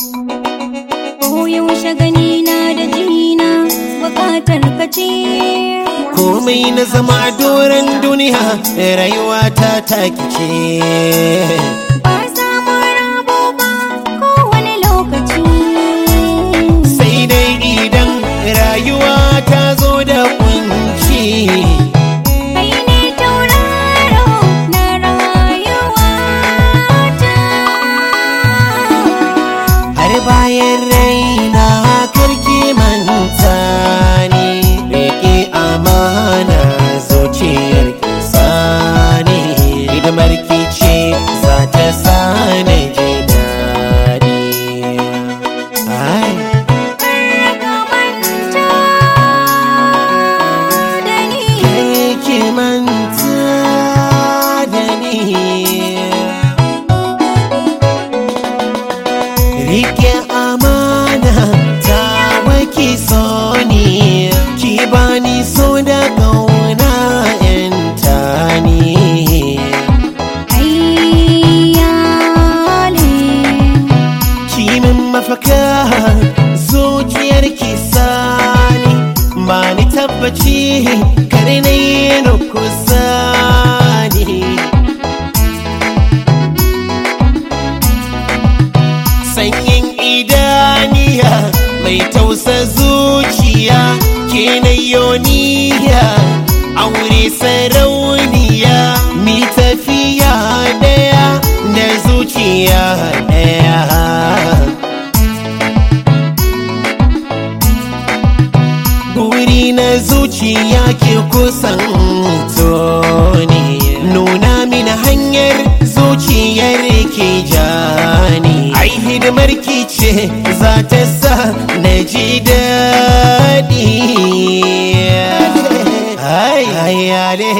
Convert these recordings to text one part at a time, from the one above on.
Koyaushe gani na da jina bukatar ka ce. komai na zama a doron duniya rayuwa ta taki ce Ba samun rabo ba kowane lokaci. sai dai idan rayuwa ta zo da kunci Kai ne tauraro na rayuwata. har bayan raina karki manta ni rike amana zuciyar sani hidimar ki ce za ta sani ji daɗi ai Ka manta da ni. ki manta da ni Rike amana ta waki so ni ki bani so da kauna yanta ni Ayyale. ki min mafaka zuciyar ki sani ba ni tabbaci kare na yi na kusa ni sanyin idaniya mai tausa zuciya ke na yoniya aure sarauniya mi tafiya daya da zuciya daya Buri na zuciya ke kusan toni Nuna mini hanyar zuciyar ke jani Ai hidimar ki ce za ta sa na ji daɗi Ai, ai, ale.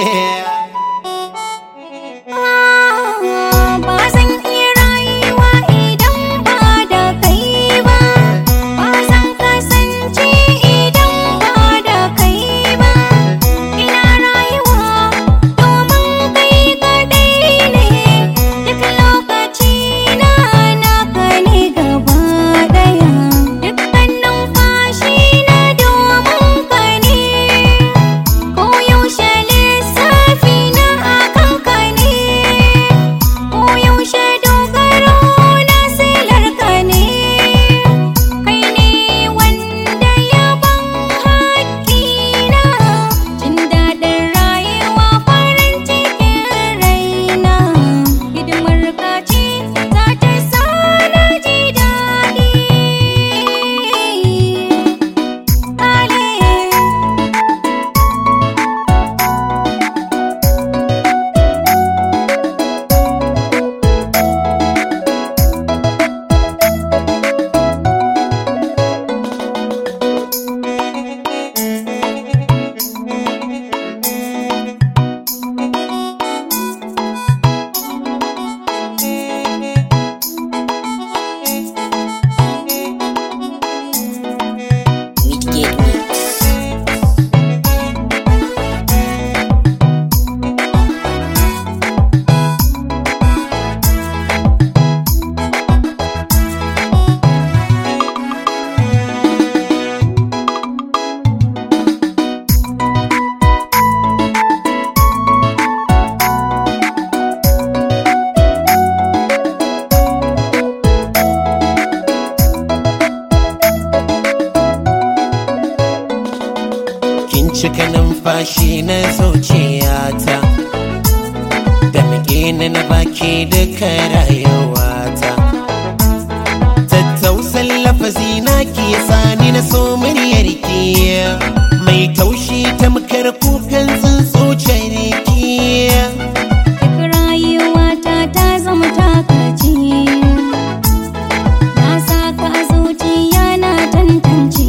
Ba zan iya rayuwa idan ba da kai ba. Ba zan kasance idan ba da kai ba. Ina rayuwa domin kai kaɗai ne. Duk lokaci na naka ne gaba ɗaya. Dukkan numfashi na domin ka ne. Koyaushe lissafi na akan ka ne Koyaushe dogaro na silar ka ne Kai ne wanda ya ban haƙƙina Jin daɗin rayuwa farin cikin raina Hidimar ka ce za ta sa na ji daɗi Ale Midgate Mix. kin cika numfashi na zuciyata da muke na na baki duka rayuwata tattausan lafazi na ke sani na so muryar ki mai taushi tamkar kukan tsuntsuciyar ki Duk rayuwata ta zama takaci Na saka a zuciya na tantance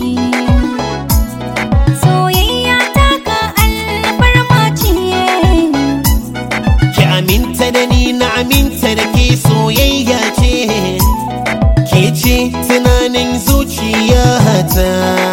Soyayya ta ka alfarma ce ki aminta da ni na aminta da ke soyayya ce ke ce tunanin zuciyata